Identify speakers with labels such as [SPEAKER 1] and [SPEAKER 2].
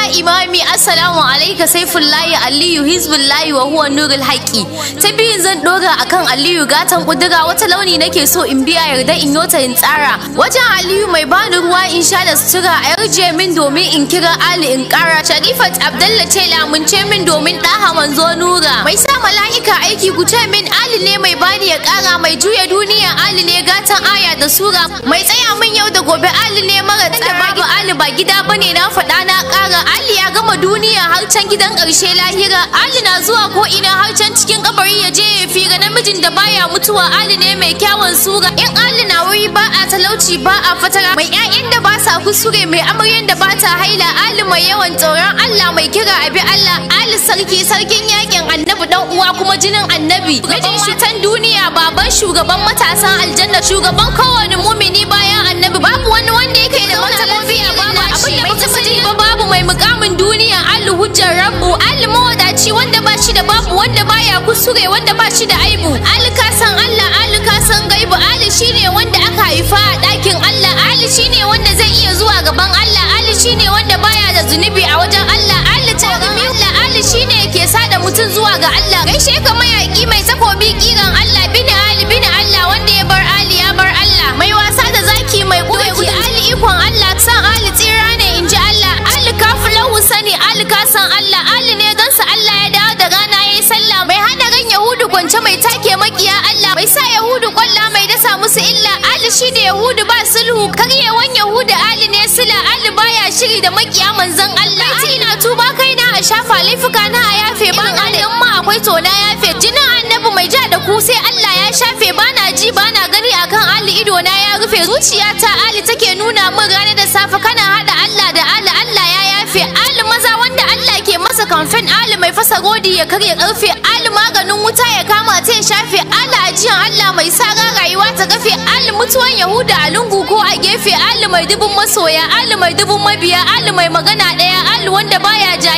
[SPEAKER 1] imami assalamu alaika saifullahi aliyu hizbullahi wa huwa nurul haqqi ta biyun zan dora akan aliyu gatan kudura wata launi nake so in biya yarda in yota in tsara wajen aliyu mai bani ruwa in sha da sutura a yarje min domin in kira ali in kara sharifat abdalla ce lamunce min domin daha manzo nura mai sa mala'ika aiki ku ce min ali ne mai bani ya kara mai juya duniya ali ne gatan aya da sura mai tsaya min yau da gobe ali ne mara da babu ali ba gida bane na faɗa na ƙara ali ya gama duniya har can gidan ƙarshe lahira ali na zuwa ko ina har can cikin kabari ya je ya fira namijin da baya mutuwa ali ne mai kyawun sura in ali na wuri ba a talauci ba a fatara mai ƴaƴan da ba sa kusure mai amaryan da ba ta haila ali mai yawan tsoron allah mai kira abi allah ali sarki sarkin yakin annabi dan uwa kuma jinin annabi mijin shutan duniya baban shugaban matasan aljanna shugaban kowane mumini bayan annabi babu wani wanda yake da wata lafiya babu abin da baka sani ba babu mai mukamin duniya allu hujjar rabbu allu mawadaci wanda ba shi da babu wanda baya kusure wanda ba shi da aibu allu ka san allah allu ka san gaibu allu shine wanda aka haifa a ɗakin allah allu shine wanda zai iya zuwa gaban allah allu shine wanda baya da zunubi a wajen allah allu tsoron allah allu shine ke sada mutum zuwa ga allah gaishe ka mayaki mai takobi kiran allah bin ali bin allah wanda ya bar ali ya bar allah mai wasa da zaki mai ƙugi ali ikon allah san ali tsira ne in ji allah ali kafu lahu sani ali ka san allah ali ne gansa allah ya dawo da rana ya yi sallah mai hana ran yahudu kwance mai take makiya allah mai sa yahudu kwalla mai dasa musu illa ali shi da yahudu ba sulhu karyewan yahudu ali ne sila ali baya shiri da makiya manzon allah Baiti ina tuba kai na a shafa laifuka na a yafe ban ali in ma akwai to na yafe jinin annabi mai ja da ku sai allah ya shafe bana ji bana gani akan ali ido na ya rufe zuciyata ali take nuna min rana da safe kana hada allah da ali allah ya yafe ali maza wanda allah ke masa kamfen ali mai fasa godi ya karya karfe ali maganin wuta ya kama ta ya shafe ali ajiyan allah mai sara rayuwa ta gafe ali mutuwan yahuda a lungu ko a gefe ali mai dubun masoya ali mai dubun mabiya ali mai magana daya ali wanda baya ja